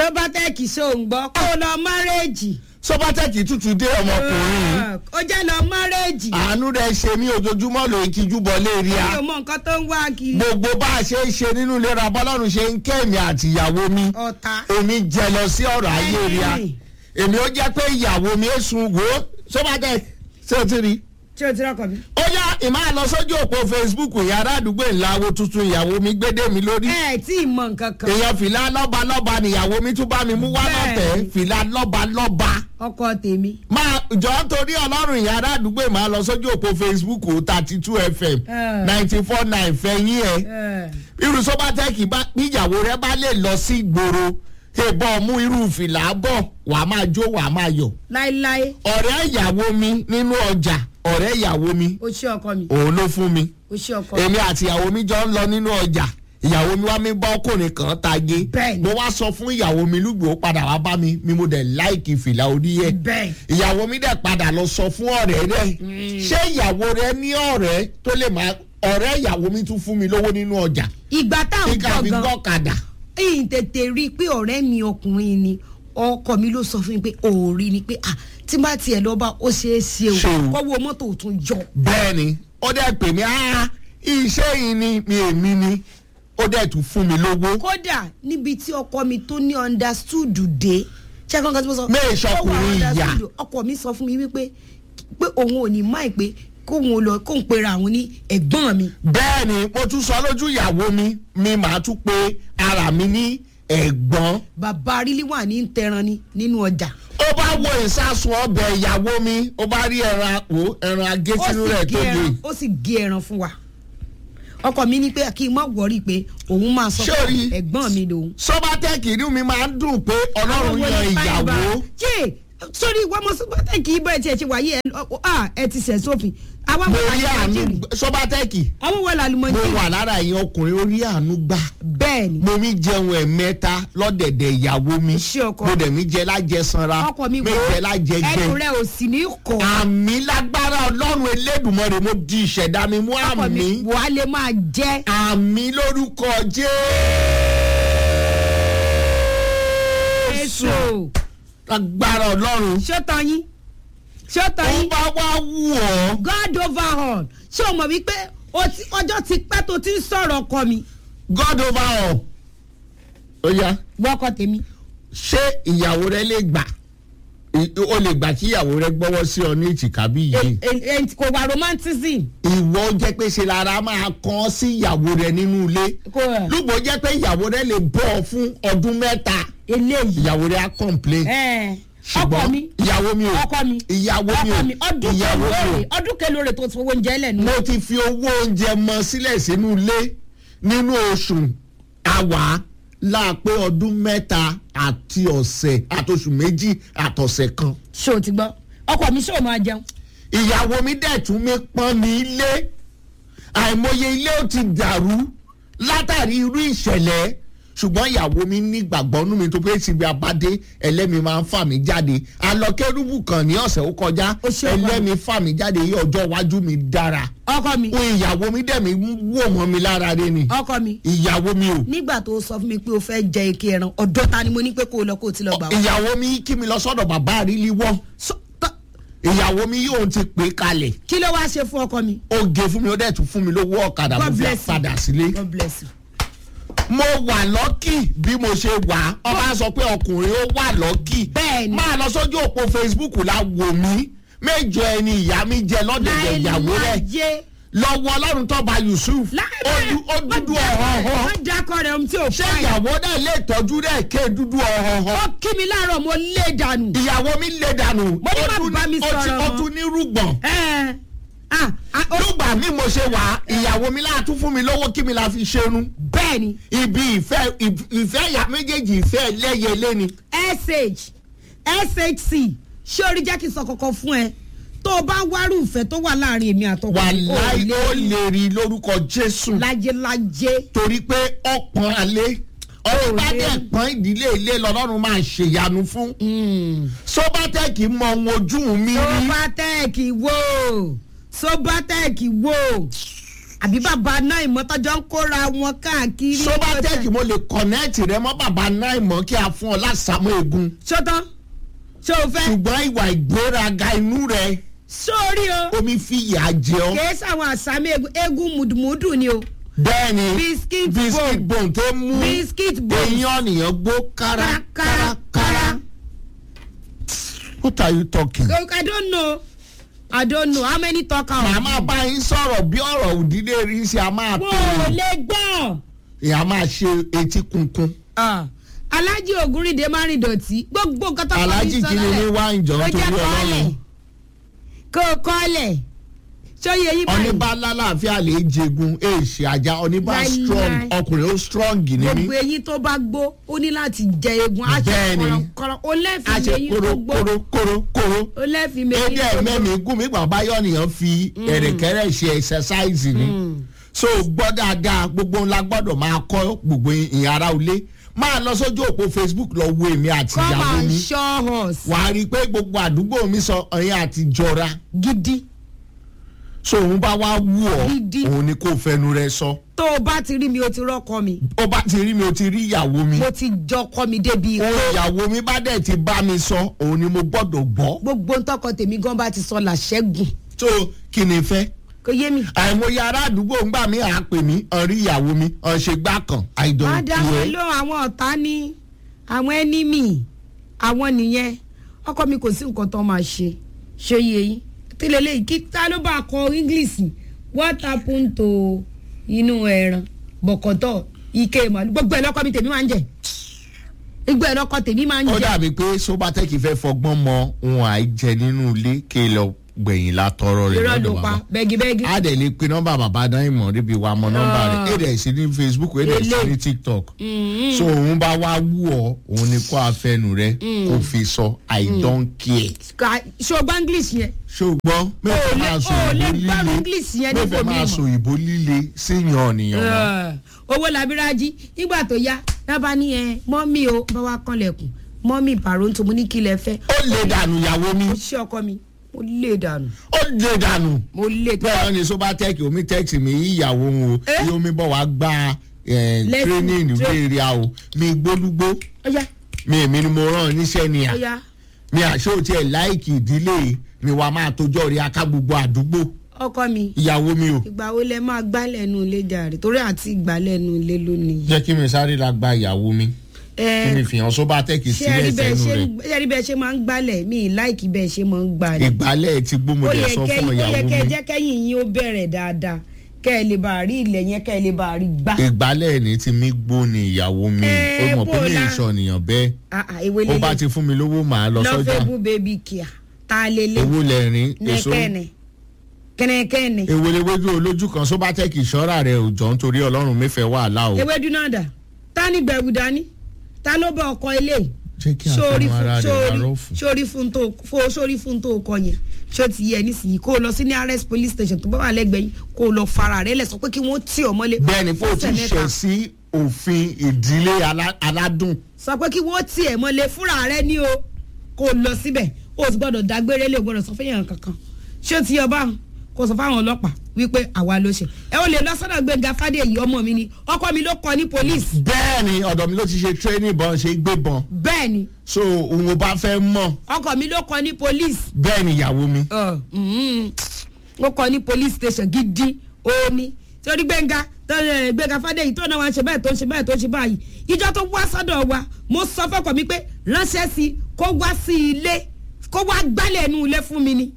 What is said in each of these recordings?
sobatec ṣó ń gbọ́ kó lọ márẹ́jì. sọ́bátẹ́kì tútù dé ọmọkùnrin ó jẹ́ lọ márẹ́jì. àánú rẹ̀ ṣe mí ojoojúmọ́ ló ń tijú bọ́ lérí a mi ò mọ nǹkan tó ń wá kiri. gbogbo bá a ṣe ń ṣe nínú ìlera bọ́lọ́run ṣe ń kẹ́mi àti ìyàwó mi ọ̀tá. èmi jẹ lọ sí ọ̀rọ̀ ayé rí a Ẹ̀yìn. èmi ó jẹ́ pé ìyàwó mi èsùn wò ó sọ́bátẹ́kì ṣé o ti rí i ṣé o ti rọ́kọ̀ mi. ó yá ìmọ̀ àlọ́ sójú òpó facebook yàrá àdúgbò ìlàwó tuntun ìyàwó mi gbédè mi lórí. ẹ ẹ tí ì mọ nǹkan kan. èèyàn fìlà lọ́ba lọ́ba nìyàwó mi tún bá mi mú wá Bẹ́ẹ̀ni. lọ́tẹ̀ fìlà lọ́ba lọ́ba. ọkọ tèmi. máa jọ torí ọlọ́run ìyàrá àdúgbò ìmọ̀ àlọ́ sójú òpó facebook thirty two fm Eh. ninety four nine fẹ̀yìn ẹ̀. ẹ irú sọ́bátẹ́kì bá níyàwó rẹ bá lè lọ sí ìgboro ìbọn mú irú fìlà bọ̀ wàá máa jó wàá máa yọ̀. láéláé ọ̀rẹ́ ìyàwó mi nínú ọjà ọ̀rẹ́ ìyàwó mi o ṣé ọkọ mi òun ló fún mi o ṣé ọkọ mi. èmi àti ìyàwó mi jọ ń lọ nínú ọjà ìyàwó mi wá mi bá ọkùnrin kan tage Bẹ́ẹ̀ni. mo wá sọ fún ìyàwó mi lùgbò ó padà wá bá mi mi mo dẹ̀ láìkì fìlà orí yẹ bẹ́ẹ̀ ìyàwó mi dẹ̀ padà lọ sọ fún ọ̀rẹ́ rẹ̀ ṣé ìyàwó rẹ ní ọ̀rẹ́ tó lè máa ọ̀rẹ́ ìyàwó mi tún fún mi lówó nínú ọjà ìgbà tá à ń kíkà fi gbọ́ gan gbọ́kadà ìyìn tètè rí i pé ọ̀rẹ́ mi ọkùnrin ni ọkọ mi ló sọ fún mi pé òòrí ni pé ah tí bá tiẹ̀ lọ bá ó ṣeé ṣe Ṣe o o. kọ́wọ́ mọ́tò tún jọ. bẹ́ẹ̀ ni ó dẹ̀ pè mí ah iṣẹ́ yìí ni mi èmi ni ó dẹ̀ tún fún mi lówó kódà níbi tí ọkọ mi tó ní understood dé ṣé kankan tí mo sọ. Mẹ́ẹ̀ ṣọkùnrin Ó wà ìyá. understood. ọkọ mi sọ fún mi wípé pé òun ò ní máì pé kóun ò lọ kóun pera àwọn ní ẹ̀gbọ́n mi. bẹ́ẹ̀ ni mo tún sọ lójú ìyàwó mi mi màá tún pe ara mi ní ẹ̀gbọ́n bàbá arílí wà ní tẹran ni nínú ọjà. ó bá wo ìsásùn ọbẹ̀ ìyàwó mi ó bá rí ẹran àpò ẹran agé ó sínú sì rẹ̀ gé tó ẹran le ó sì gé ẹran fún wa ọkọ mi ní pé kí n má wọrí pé òun máa sọ Ṣé o pé rí? ẹ̀gbọ́n mi lòun. sọ́bátẹ́kì inú mi máa ń dùn pé ọlọ́run wo yan ni fáìbà? ìyàwó ṣé sórí ìwà ọmọ sọ́bátẹ́ kì í bẹ́ẹ̀ tiẹ̀ ṣe wáyé ẹ ọ- à, ẹ ti ṣẹ̀ sófin àwọn mo wo rí àánú làlùmọ́jìrì sọ́bátẹ́kì àwọn wo mo làlùmọ́jìrì wà lára ẹ̀yin ọkùnrin orí àánú gbà bẹ́ẹ̀ ni mo mi jẹun ẹ̀mẹ́ta lọ́dẹ̀dẹ̀ ìyàwó mi Ṣé ọkọ? mo dẹ̀ mi jẹ lájẹsanra ọkọ mi mi wo jẹ lájẹgbẹ ẹnu rẹ ò sì ní kọ́ àmì lágbára ọlọ́run elédùnmọ́rẹ́ mo di ìṣẹ̀dá mi mú ọkọ mi àmì wà á lè máa jẹ́ àmì lórúkọ jésù èso lágbára ọlọ́run ṣó tán yín ṣó tán ó yín bá wá wù ọ́ god over all ṣé o mọ̀ wípé o ti- ọjọ́ ti pẹ́ tó ti ń sọ̀rọ̀ ọkọ mi god over all ó yá wọ́kọ̀ tèmi ṣé ìyàwó rẹ lè gbà I- o lè gbà kí ìyàwó rẹ gbọ́wọ́ sí ọ ní èjìká bí yìí E- e- e- kò wà romantism ìwọ jẹ́ pé ṣe lára máa kàn sí ìyàwó rẹ nínú ilé kò lùgbọ́ jẹ́ pé ìyàwó rẹ lè bọ̀ ọ́ fún ọdún mẹ́ta eléyìí ìyàwó rẹ á complain ẹ ọkọ ṣùgbọ́n mi ìyàwó mi ò ọkọ mi ìyàwó mi ọkọ ò mi ọdún ìyàwó mi ò kelóore ọdún kelóore tó ti fowó oúnjẹ lẹ́nu mo ti fi owó oúnjẹ mọ sílẹ̀ sínú ilé nínú oṣù àwà láàpé ọdún mẹ́ta àti ọ̀sẹ̀ àtòṣù méjì àtọ̀sẹ̀ kan ṣé o ti gbọ́ ọkọ mi ṣé o máa jẹun ìyàwó mi dẹ̀ tún mi pọ́n ní ilé àìmọye ilé ó ti dàrú látàrí irú ìṣẹ̀lẹ̀ ṣùgbọ́n ìyàwó mi nígbàgbọ́ nú mi tó pé síbi abádé ẹlẹ́mi máa ń fà mí jáde alọ́kẹ́rùbù kan ní ọ̀sẹ̀ ó kọjá Ó ṣe ọkọ mi. ẹlẹ́mi fà mí jáde yí ọjọ́ iwájú mi dára ọkọ mi ohun ìyàwó mi dẹ̀ mi wò mọ́ mi lára rẹ ni ọkọ mi ìyàwó mi ò nígbà tó sọ fún mi pé o fẹ́ jẹ ike ẹran ọ̀dọ́ ta ni mo ní pé kó o lọ kó o ti lọ gbà wá. ìyàwó mi kí mi lọ sọ́dọ̀ bàbá àrílí wọ́ So- tọ́- ìyàwó mi yóò ti pè é kalẹ̀ kí ló wáá ṣe fún ọkọ mi. ó gé fún mi ó dẹ̀ tún fún mi lówó ọ̀kadà mo God fi bless you. padà sílé. God bless you. mo wà lọ́kì bí mo ṣe wà ọba sọ pé ọkùnrin ó wà lọ́kì Bẹ́ẹ̀ni. máa lọ sójú òpó facebook la wò mí mẹ́jọ ẹni ìyá mi jẹ lọ́dẹ̀dẹ̀ ìyàwó rẹ̀ láyé lọ́wọ́ ọlọ́run tọ́ba yusuf ó du- ó dúdú ọ̀họ̀họ̀ wọ́n dákọ̀ rẹ̀ ohun tí ò ṣé fà yà. ìyàwó náà lè tọ́jú rẹ̀ ké dúdú ọ̀họ̀họ̀ ó kí mi láàárọ̀ mo lé dànù. ìyàwó mi lè dànù Mo ní má ó tún bá mi ní- ó ti- sọ̀rọ̀ ó mọ́. tún ní rúgbọ̀n Ẹ, ah, ah, ó- lùgbà mi mo ṣe wà ìyàwó mi láàtún fún mi lówó kí mi la fi ṣerun bẹ́ẹ̀ ni ibi ìfẹ́ ìfẹ́ ìyá méjèèjì ìfẹ́ ẹlẹ́yẹlé ni. sh shc ṣé orí jẹ́ kí n sọ kankan fún ẹ tó o bá wárú ìfẹ́ tó wà láàrin èmi àtọkọ wà mi, o láì lè ó rí lè rí lórúkọ jésù lájélájé torí pé ọ̀pọ̀n alẹ́ ọ̀rọ̀ bá dẹ̀ pọ́n ìdílé ilé lọ́lọ́run máa ṣèyanu fún sọ́bátẹ́ẹ̀kì mọ ohun ojú mi rí sobatec wo sobatec wo àbí bàbá náà ìmọ̀tọ́jọ́ ń kóra wọn káàkiri. sobatec mo lè kọ̀nẹ́ẹ̀tì rẹ mọ́ bàbá náà mọ́ kí a fún ọ lásàmú egun ṣọ́tán ṣé o fẹ́. ṣùgbọ́n ìwà ìgbéraga inú rẹ sórí o omi fi ìyà jẹ ọ. kìí sáwọn àsámi egun egun mùdùmùdù ni o bẹ́ẹ̀ni Biscuit biscuit bone. bone tó mú biscuit bone eyín ọ̀nìyàn gbó kárakárakára. kárakára. what are you talking. I don't know I don't know how many talk am. màmá bá yín sọ̀rọ̀ bí ọ̀rọ̀ òdílé rí sí a máa mo tó ò lè gbọ́. ìyá máa ṣe etí kunkun. Ah, Alhaji Ògúnrìndé máa rìn dọ̀tí gbogbo nǹkan tó kọ́ Alhaji kí ni ní wá ìjọ ó torí jẹ́ kọ́ọ̀lẹ̀ ọlọ́run. kó o kọ́ọ̀lẹ̀ sóyè yí báyìí oníbà lálàáfíà lè jẹgun èèṣì ajá oníbà Láíláí. strong ọkùnrin ó strong ní mí. gbogbo eyín tó bá gbó ó ní láti jẹ egun á ṣe Bẹ́ẹ̀ni. kọ̀rọ̀kọ̀rọ̀ ó a lẹ́fìí ṣe eyín tó kóró gbó kóró kóró kóró. ó lẹ́fìí eyín èdè tó gbó. ẹ̀mẹ́mi gùn mí gbàgbá yọ̀nìyàn fi ẹ̀rẹ̀kẹ́rẹ́ ṣe exercise ni. so gbọ́ dáadáa gbogbo ńlá gbọ́dọ̀ máa kọ́ gbogbo ìyẹn ara ilé máa lọ sójú òpó facebook lọ wo èmi àti come ìyàwó and mi show us wàá rí i pé gbogbo àdúgbò mi sọ ọyìn àti jọra gidi so òun bá wá wú ọ Gidi. òun ni kò fẹnu rẹ sọ tó o bá ti rí mi o ti rọ́kọ mi ó bá ti rí mi ó ti rí ìyàwó mi mo ti jọkọ mi débi òun ìyàwó mi bá dẹ̀ ti bá mi sọ òun ni mo gbọ́dọ̀ gbọ́ gbogbo ntọ́kọ tèmi gan bá ti sọ làṣẹ́gun so kí ni fẹ́ kò yé mi. àìmọye ará àdúgbò ń gbà mí à pè mí ọ̀rí ìyàwó mi ọ̀ṣẹ̀gbà kan àìdọ̀ ádámù ìwé ló àwọn ọ̀tá ní àwọn ẹnímì àwọn nìyẹn ọkọ mi kò sí nǹkan tó máa ṣe ṣe yé yín tílẹ̀ lẹ́yìn kí ta ló bá kọ english what happen to inú ẹran bọ̀kọ̀tọ̀ ike màálù gbogbo ẹ̀ lọ́kọ mi tèmi máa ń jẹ gbogbo ẹ̀ lọ́kọ tèmi máa ń ó jẹ dàbí pé sobatec fẹ́ fọgbọ́n mọ ohun àìjẹ nínú ilé kí ẹ lọ gbẹ̀yìn látọrọ rẹ̀ irọ́ ló lọ́dọ̀ pa bàbá bẹ́gibẹ́gi a dẹ̀ lè pe nọ́mbà bàbá dán ìmọ̀ níbi wa mọ nọ́mbà rẹ̀ Ah. èdè sí ní facebook èdè sí Ele. ní tiktok so òun bá wá wú ọ òun ni kó afẹnu rẹ kó fi sọ i don't care ṣọgbọ́n english yẹn ṣùgbọ́n mẹ́fẹ̀ẹ́ lè- máa sọ o lè ìbò gbọ́ líle English yẹn ní mẹ́fẹ̀ẹ́ ibòmíì máa mọ́. sọ ìbò líle síyàn ọ̀nìyàn náà. Ẹ̀, owó labiraji nígbà tó yá lábá ní ẹ mọ́mí o bá wa kanlẹ̀kùn mọ́mí pàrọ̀ǹtò mo ní kí lẹ fẹ́ ó lè dànù ìyàwó mi mo ṣe ọkọ mi mo lè dànù ó lè dànù mo lè tó bẹ́ẹ̀ ni sobatec omi tẹ́ẹ̀tì mi ìyàwó òun o Eh? bí omi bọ̀ wá gba eh, Lesson, training tra- ìwé èrè a o mi gbólúgbó ọyá mi èmi ni mo rán níṣẹ́ ni à ọyá mi àṣé ò tiẹ̀ láìkì ìdílé mi wàá máa tójọ́ rí aká gbogbo àdúgbò ọkọ mi ìyàwó mi o. ìgbà wo lẹ máa gbálẹ̀ nu ilé jàre torí àti ìgbálẹ̀ nu ilé lónìí. jẹ́ kí mi sáré la gba ìyàwó mi kí mi ẹ fìhàn sobatec ṣé ẹ sílẹ̀ rí bẹ́ẹ̀ sẹ́nu ṣe rẹ̀ ṣé ẹ rí bẹ́ẹ̀ ṣe máa ń gbálẹ̀ mi ì láìkì bẹ́ẹ̀ ṣe máa ń gbálẹ̀. ìgbálẹ̀ ti ó gbómọdé yẹ sọ kẹ́ fún ó yẹ ìyàwó kẹ́ mi jẹ́ kẹ́yìn yín ó bẹ̀rẹ̀ dáadáa kẹ́ ẹ lè bá a rí ilẹ̀ yẹn kẹ́ ẹ lè bá a rí gbá. ìgbálẹ̀ ní ti mí gbó ni ìyàwó mi Eh, ó mọ̀ pé mi bọ́lá. ìṣọ̀nìyàn bẹ́ẹ̀ Ah, ah, ewé ó bá lélẹ̀ ti fún mi lówó màá lọ sọ́jà lọ́fẹ̀ẹ́bù bébí kíá ta lélẹ̀ owó lẹ́rìn èso nẹ́kẹ́ni kẹ́nẹ́kẹ́ni ewéléwéjú olójú kan sobatec ìṣọ́ra rẹ̀ ò jọ nítorí ọlọ́run mẹ́fẹ̀ẹ́ wàhálà o ewédú náà dà ta ni gbẹ̀wù dání ta ló bá ọkọ ilé jẹ́ kí sórí àfẹnú ara fún rẹ̀ sórí arọ́ fún. sórí fún tó fó sórí fún tó kọ yẹn ṣé ti yẹ nísìnyí kó o lọ sí ní arrest police station tó bá wà lẹ́gbẹ̀ẹ́ yín kó o lọ fara rẹ̀ lẹ̀ sọ pé kí wọ́n tì ọ́ mọ́lé bẹ́ẹ̀ ni kó o ti fọ́sẹ̀ mẹ́ta. ṣẹ̀ sí òfin ìdílé alá- aládùn sọ pé kí wọ́n tì ẹ̀ mọ́lé fúnra rẹ̀ ní o kó o lọ síbẹ̀ o sì gbọ́dọ̀ dágbére lé o gbọ́dọ̀ sọ fẹ́yàn kankan ṣé ti yọ báwọn kó o sọ fáwọn ọlọ́pàá wípé àwa ló ṣe ẹ ó lè lọ sọ́dọ̀ Gbẹ́ngà Fádèyí ọmọ mi ni ọkọ mi ló kọ ní police bẹ́ẹ̀ ni ọ̀dọ̀ mi ló ti ṣe training bọ́n ṣe gbé bọ́n bẹ́ẹ̀ ni so òun ò bá fẹ́ mọ̀ ọkọ mi ló kọ ní police bẹ́ẹ̀ ni ìyàwó mi Ọ, mhm. ó kọ ní police station gidi òní torí Gbẹ́ngà tó, eh, Gbẹ́ngà Fádèyí tó náà wá ń ṣe báyìí tó ń ṣe báyìí tó ń ṣe báyìí ìjọ tó wá sọ́dọ̀ wa mo sọ fọ́kọ mi pé ránṣẹ́ sí i kó wá sí ilé kó wá gbálẹ̀ inú ilé fún mi ni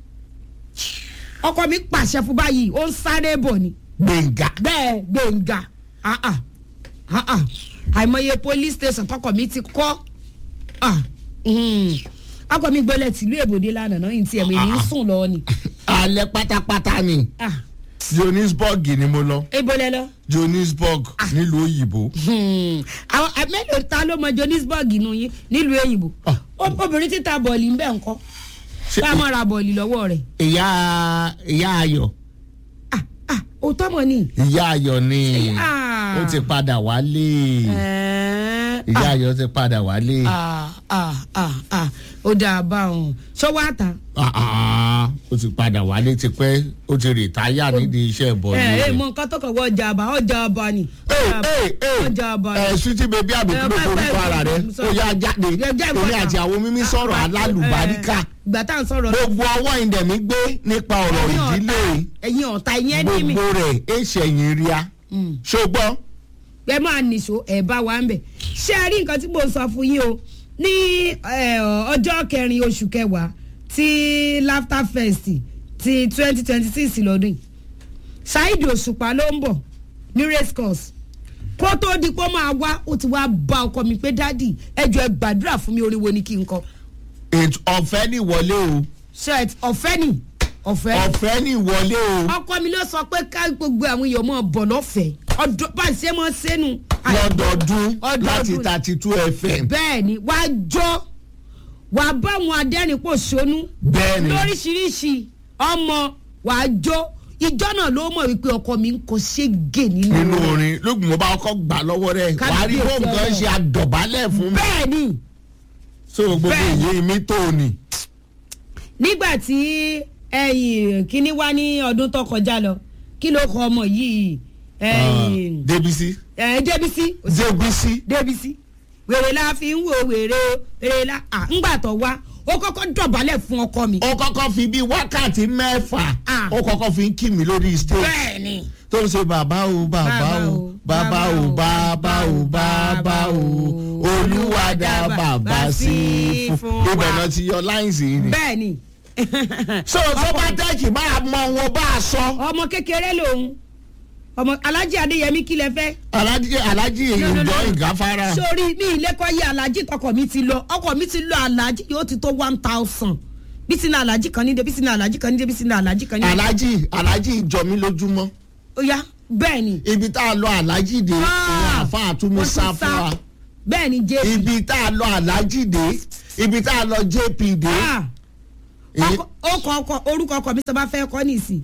ọkọ mi pàṣẹ fún báyìí ó ń sáré bọ̀ ni gbẹ̀ngà bẹ́ẹ̀ Gbẹ́ngà ah ah ah ah àìmọye police station tọkọ mi ti kọ́ ah mhm. ọkọ mi gbọ́lẹ̀ tìlú èbòdè lánàá náà yìí tí ẹ̀mí ní sùn lọ ni alẹ́ pátápátá ni ah johannesburg ni mo lọ ebolẹ lọ. johannesburg nílùú òyìnbó Hmm. àwọn ẹ, mélòó ta ló mọ johannesburg nù yín nílùú èyìnbó Ah. Ó- obìnrin títa bọ̀ọ̀lì ń bẹ̀ ńkọ́ Ṣé- bá a máa ra bọ̀ọ̀lì lọ́wọ́ rẹ̀ ìyá ìyá ayọ̀ ah ah òótọ́ mọ̀ ni ìyá ayọ̀ ni ah Ah. ó ti padà wálé Ẹ̀ẹ́, ìyá ayọ̀ ti padà wálé ah, ah, ah, ah, ó dáa bá òun ṣọwọ́ àtà. Ah, ah, ó ti padà wálé tipẹ́ ó ti rìtáyà nídìí iṣẹ́ ìbọn ẹ ẹ rẹ̀. mọ nǹkan tó kàn wọ ọjà àbá ọjà àbá ni. ọjà àbá ni. ẹ sweetie baby àbí kí ló Eh, forúkọ bẹ́ẹ̀, ara rẹ bẹ́ẹ̀, ó sorry. yá jáde Jẹ́- jẹ́ torí ìfọ̀tà. àti àwọn mímí sọ̀rọ̀ alálùbáríkà ìgbà tá à ń sọ̀rọ̀ gbogbo ọwọ́ ìdẹ̀mí gbé nípa ọ̀rọ̀ ẹ̀yin ọ̀tá ìdílé ẹ̀yin ọ̀tá ìyẹn ní mi. gbogbo rẹ̀ èṣẹ̀yìn ríà ṣùgbọ́n ẹ máa nìṣó ẹ bá wa ń bẹ̀. ṣé ẹ rí nǹkan tí mo sọ fún yín o ní eh, ọjọ́ kẹrin oṣù kẹwàá ti laughter fest ti twenty twenty six lọ́dún yìí ṣáìdì òṣùpá ló ń bọ̀ ní race course kó tó di pé ó máa wá ó ti wá bá ọkọ mi pé dádì ẹ jọ ẹ gbàdúrà fún mi orin wo ni kí n kọ ètò ọ̀fẹ́ ní ìwọlé o shirt ọ̀fẹ́ ni ọ̀fẹ́ ọ̀fẹ́ ní ìwọlé o ọkọ mi ló sọ pé ká gbogbo àwọn èèyàn mọ̀ bọ̀ lọ́fẹ̀ẹ́ ọdún bá a ṣe mọ́ sẹ́nu. lọ́dọọdún Ọdọọdún. láti thirty two fm bẹ́ẹ̀ ni wàá jọ wàá bá àwọn adẹ́rìnpọ̀ sónú bẹ́ẹ̀ ni lóríṣiríṣi ọmọ wàá jọ ìjọ náà ló mọ̀ wípé ọkọ mi ń kọ ségè nínú nínú orin. orin lóògùn mo bá kọ́kọ́ gbà lọ́wọ́ rẹ̀ wàá rí Kábíyèsí bóun kan Ọlọ́run. ṣe àdọ̀bálẹ̀ fún mi bẹ́ẹ̀ ni so gbogbo Bẹ́ẹ̀ ni. èyí mi tó ni. nígbà tí ẹyìn kínní wá ní ọdún tó kọjá lọ kí ló kọ ọmọ yìí ẹyìn débísí ẹ débísí débísí débísí wèrè la fi ń wo wèrè o wèrè la à ńgbà tó wá ó kọ́kọ́ dọ̀bálẹ̀ fún ọkọ mi. ó kọ́kọ́ fi bíi wákàtí mẹ́fà Ah. ó kọ́kọ́ fi ń kí mi lórí stage bẹ́ẹ̀ ni. tó ń ṣe bàbá o bàbá o bàbá o bàbá o bàbá o olúwa dá bàbá sí fún ibẹ̀ náà ti yọ láìsí ni. bẹ́ẹ̀ ni. so sọ́bátẹ́ẹ̀kì máa mọ wọn bá a sọ ọmọ kékeré lòun ọmọ alájí adéyẹmí kí lẹ fẹ́. alájí alájí No, no, ìjọ no. ìgáfárà sórí mi ìlẹ́kọ̀ yẹ alájí tọkọ mi ti lọ ọkọ mi ti lọ alájí yóò ti tó one thousand bí sinú alájí kan níde bí sinú alájí kan níde bí sinú alájí kan níde. alájí alájí ìjọ mi lójúmọ́ ó yá bẹ́ẹ̀ ni. ibi tá a lọ alájí dé ìyá àfa àtúmí wọ́n sá tún fún wa bẹ́ẹ̀ ni jẹ́. ibi tá a lọ alájí dé ibi tá a lọ jp dé. Ah, èyí- ọkọ ọkọ ọkọ orúkọ ọkọ mi tó bá fẹ́ kọ́ nìsín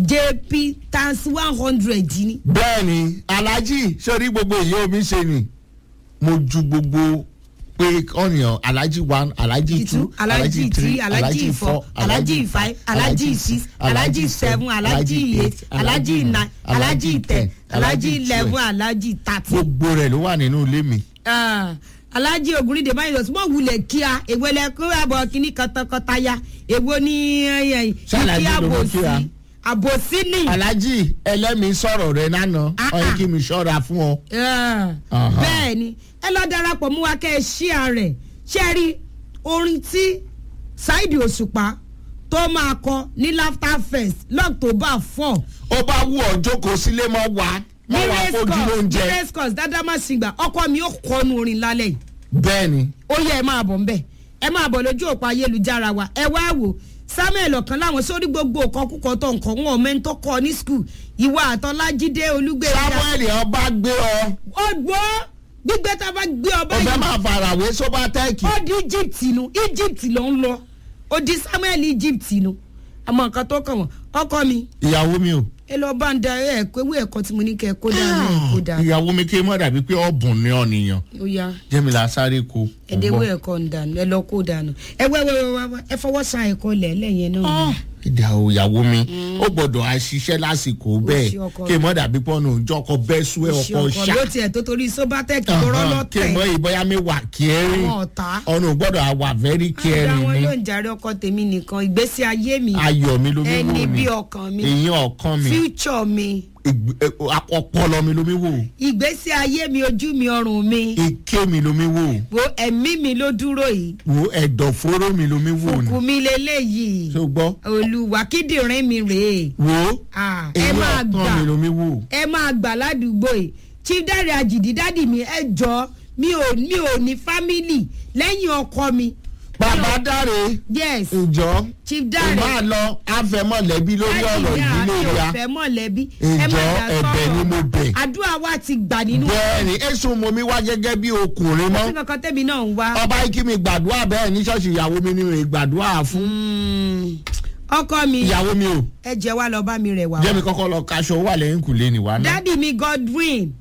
jp times one hundred ni. bẹ́ẹ̀ni alájí sórí gbogbo èyí omi ṣe ni mo ju gbogbo pé ọ̀nìyàn alájí one alájí two alájí three alájí four alájí five alájí six alájí seven alájí eight alájí nine alájí ten alájí eleven alájí thirteen. gbogbo rẹ̀ ló wà nínú ilé mi. Ah, alájí ògúnrídé báyìí lọ sí mọ wulẹ̀ kíá èwo lẹ kó àbọ̀ kínní kọtọkọtaya èwo ní Ṣàlàyé kí ló mọ àbòsí kíá. àbòsí ní. alájí ẹlẹ́mìí sọ̀rọ̀ rẹ̀ lánàá Ah, ọ̀yẹ́ ah. kí mi ṣọ́ra fún ọ. Ah, Aha. bẹ́ẹ̀ ni ẹ lọ darapọ̀ mú wa kẹ́ ẹ ṣíà rẹ̀ ṣe rí orin tí Saheed Òṣùpá tó máa kọ ní laughter fest lọ́tọ̀bà four ó bá wù ọ́ jókòó sílé mọ́ wá ní mọ́ wá race fojú course ní lóúnjẹ. race course dáadáa má sì gbà ọkọ mi ó kọnu orin lálẹ́ yìí bẹ́ẹ̀ni ó yẹ ẹ máa bọ̀ ń bẹ̀ ẹ máa bọ̀ lójú òpó ayélujára wa ẹ wá wò samuel ọ̀kan láwọn sórí gbogbo nǹkan kúkọ tó nǹkan wọn mẹ́ńtọ́ kọ ní skul ìwà àtọ́lájídé olúgbèrè samuel ọba gbé ọ ọgbọ́ gbígbé tá a bá gbé ọba ó fẹ́ yìí máa farawé sóbátẹ́ẹ̀kì. ó di egypt nu egypt ló ń lọ ó di samuel egypt nu àmọ́ nǹkan tó kàn wọ́n ọkọ mi ìyàwó mi o. ẹ lọ bá ń da ẹ ẹ̀kọ́ ewé ẹ̀kọ́ tí mo ní kẹ́ ẹ kó dànù ẹ kó dànù ìyàwó mi kí mọ́ dàbí pé ọ̀bùn ní ọ̀nìyàn ó yá jẹ́mílà sáré ko. ẹ̀dẹ́wé ẹ̀kọ́ ń dànù ẹ lọ kó dànù ẹ wẹ́wẹ́wẹ́ ẹ fọwọ́ sa ẹ̀kọ́ lẹ̀ lẹ́yìn náà. ìdá o ìyàwó mi ó gbọ́dọ̀ àṣìṣe lásìkò bẹ́ẹ̀ ṣe ọkọ kí mọ́ dàbí pọ́nù òjò ọkọ bẹ́ẹ̀ sú ẹ ṣe ọkọ ọkọ ṣá. ló tiẹ̀ tó torí sobatec tó rọ́ kí lọ́tẹ̀ mọ́ ìbọyá mi wà kẹrin àwọn ọ̀tá. ọ̀nà ò gbọ́dọ̀ àwà very àdá kẹrin wọn ni yóò ń jàre ọkọ tèmi nìkan ìgbésí ayé mi ayọ̀ mi ló mi wò ẹni ni bí ọkàn mi èyí ọkàn mi future mi ìgbé- ẹ, ọpọlọ mi ló mi wò ìgbésí ayé mi ojú mi ọrùn mi ike mi ló mi wò wo ẹ̀mí mi ló dúró yìí wo ẹ̀dọ̀fóró mi ló mi wò ni fùkù mi leléyìí ṣó gbọ́ olùwà kíndìnrín mi rèé wo Ah, ẹ èyí máa ọkàn gbà mi ló mi wò. ẹ máa gbà ládùúgbò yìí chief dáre àjìdí dádì mi ẹ jọ mi ò mi ò ní fámìlì lẹ́yìn ọkọ mi bàbá dáre yes ìjọ chief ò dáre máa lọ àfẹmọ̀lẹ́bí lórí ọ̀rọ̀ ìdílé mi ò ya fẹ́ mọ̀lẹ́bí ìjọ ẹ̀bẹ̀ ni mo bẹ̀. àdúrà wa ti gbà nínú bẹ́ẹ̀ni èso mo mi wá gẹ́gẹ́ bí ọkùnrin sí mọ́ kankan tẹ́mi náà ń wá ọba ikí mi gbàdúrà bẹ́ẹ̀ ní ṣọ́ọ̀ṣì ìyàwó mi ni mi gbàdúrà fún Mm, ọkọ mi ìyàwó mi o ẹ jẹ́ wá lọ bá mi rẹ̀ wá jẹ́mi kọ́kọ́ lọ kaṣọ wà lẹ́yìn kùlé ni wà náà. dádì mi Godwin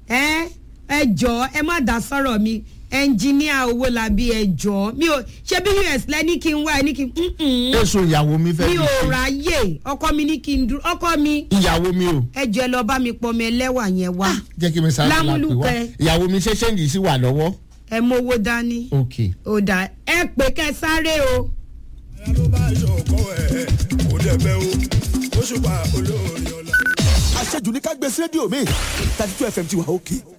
ẹ ẹ jọ ẹ má dá sọ̀rọ̀ mi ẹnjìníà owó làbí ẹ jọ mi ò ṣé bí us lẹ́ni kí n wá ẹ ní kí n mm-mm. èso ìyàwó mi fẹ́ mi fi ò ṣe ráyè ọkọ mi ní kí n dúró ọkọ mi ìyàwó mi o ẹ jọ ẹ lọ bá mi pọnmi ẹlẹ́wà yẹn wá jẹ́ kí mi sáré la pè wá Lámúlùkẹ́. ìyàwó mi ṣe ṣéǹjì sí wà lọ́wọ́ ẹ mówó dání ok ó dà ẹ pé kẹ sáré o. ara ló bá yọkọ ẹ kò dẹbẹ o ó ṣùpá olórí ọlá. àṣejù ní ká gbé sí rédíò mi thirty two fm ti wà òkè